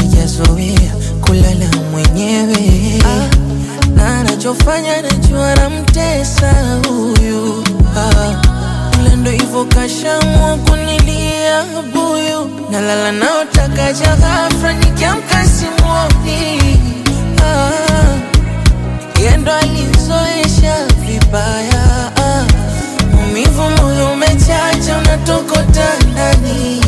hajazoea kulala mwenyewe ah, na anachofanya najua namtesa huyu ah, ila ndo hivyo kashamua kunilia buyu nalala naotakaja ghafra nikiamka simuoni ah, yendo alizoesha vibaya ah, maumivu moyo umechacha unatokota ndani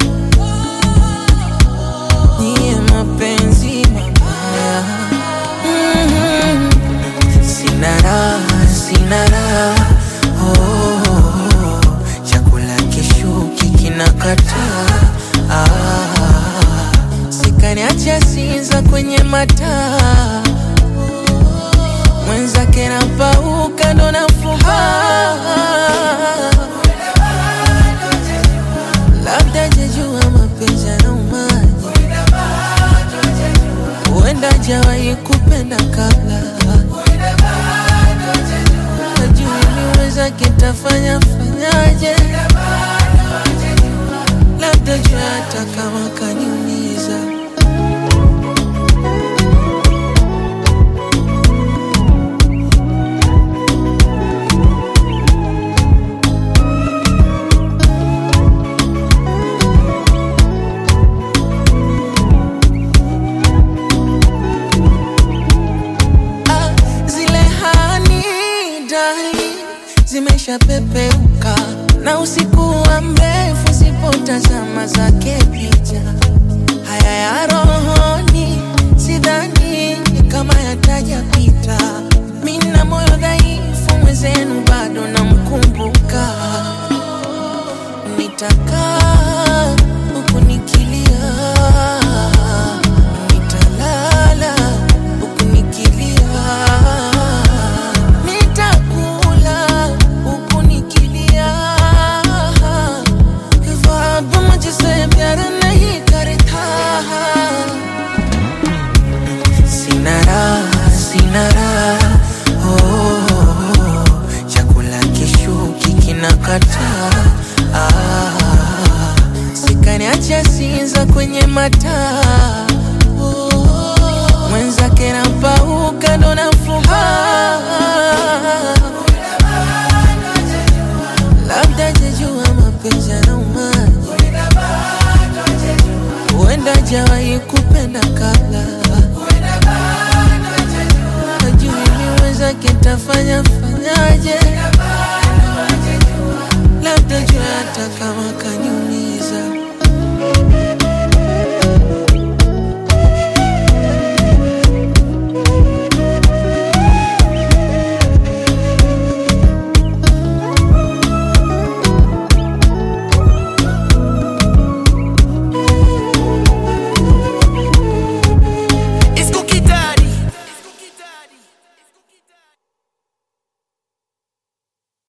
niye mapenzi mabaya mm-hmm. sina raha sina raha oh, oh, oh. chakula kishuki kinakataa ah, sikaniacha sinza kwenye mataa mwenzake napauka ndo nafuba labda jejua mapenzi yanaumaji huenda jawahi kupenda kabla najui niweza kitafanya fanyaje labda jua hata kama kaniumiza Ah, zile hani dali zimeshapepeuka na usiku wa mrefu sipotazama zake picha haya ya rohoni sidhani kama yatajapita mina moyo dhaifu mwezenu bado namkumbuka nitakaa huku nikilia nitalala huku nikilia nitakula huku nikilia ख्वाब मुझसे प्यार नहीं करता sina raha sina raha oh, oh, oh. chakula kishuki kinakataa ah, sikaniacha sinza kwenye mataa oh, mwenzake napauka ndo nafuba labda jejua mapenzi yanaumaji huenda jawahi kupenda kabla najui niweza kitafanya fanyaje labda jua hata kama kanyu